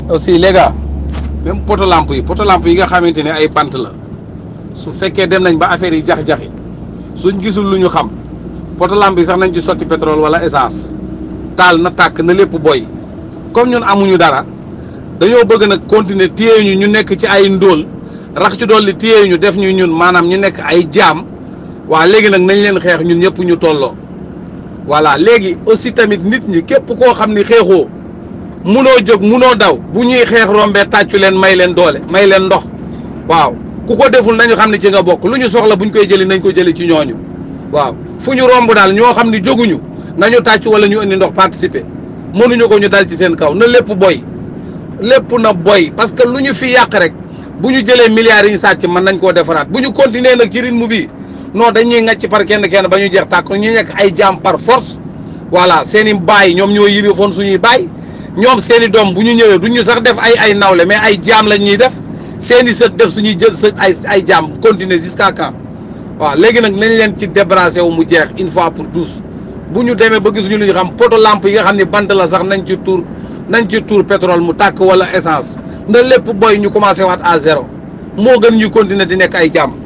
aussi les gars même poto lampe yi poto lampe yi nga xamante ne ay bant la su fekkee dem nañ ba affaire yi jax-jaxi suñ gisul lu ñu xam poto lampe yi sax nañ ci sotti pétrole wala essence taal na tàkk na lépp boy comme ñun amuñu dara dañoo bëgg nag continuer téye ñu ñu nekk ci ay ndóol rax ci dolli téye ñu def ñu ñun maanaam ñu nekk ay jaam waa léegi nag nañ leen xeex ñun ñëpp ñu tolloo voilà léegi aussi tamit nit ñi képp koo xam ni xeexoo munoo jóg munoo daw bu ñuy xeex rombee tàccu leen may leen doole may leen ndox waaw ku ko deful nañu xam ne ci nga bokk lu ñu soxla buñ koy jëli nañ ko jëli ci ñooñu waaw fu ñu romb daal ñoo xam ni jóguñu nañu tàcc wala ñu indi ndox participer mënuñu ko ñu dal ci seen kaw na lépp boy lépp na boy parce que lu ñu fi yàq rek bu ñu jëlee milliards yi ñu sàcc mën nañ koo defaraat bu ñu continuer nag ci rythme bi non dañuy ngacc par kenn kenn ba ñu jeex tàkk ñu nekk ay jaam par force voilà seen i baay ñoom ñoo yibi foon suñuy baay ñoom seen i doom bu ñu ñëwee du ñu sax def ay ay nawle mais ay jaam lañ ñuy def seen i sët def suñuy jël sët ay ay jaam continuer jusqu'à quand waaw léegi nag nañ leen ci débarrassé wu mu jeex une fois pour tous bu ñu demee ba gisuñu lu ñu xam poto lampe yi nga xam ne bant la sax nañ ci tuur nañ ci tuur pétrole mu tàkk wala essence na lépp boy ñu commencé waat à zéro moo gën ñu continuer di nekk ay jaam